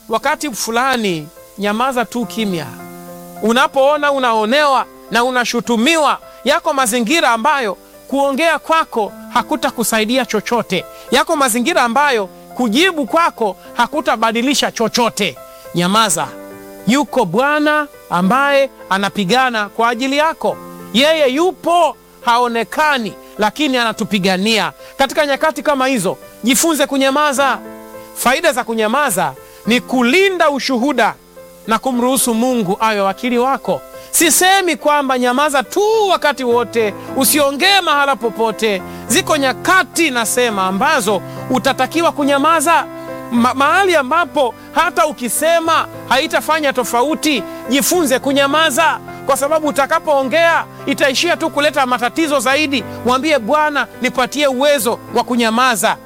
wakati fulani nyamaza tu kimya. Unapoona unaonewa na unashutumiwa, yako mazingira ambayo kuongea kwako hakutakusaidia chochote, yako mazingira ambayo kujibu kwako hakutabadilisha chochote. Nyamaza. Yuko Bwana ambaye anapigana kwa ajili yako. Yeye yupo, haonekani, lakini anatupigania. Katika nyakati kama hizo, jifunze kunyamaza. Faida za kunyamaza ni kulinda ushuhuda na kumruhusu Mungu awe wakili wako. Sisemi kwamba nyamaza tu wakati wote, usiongee mahala popote. Ziko nyakati nasema ambazo utatakiwa kunyamaza Ma mahali ambapo hata ukisema haitafanya tofauti. Jifunze kunyamaza, kwa sababu utakapoongea itaishia tu kuleta matatizo zaidi. Mwambie Bwana, nipatie uwezo wa kunyamaza.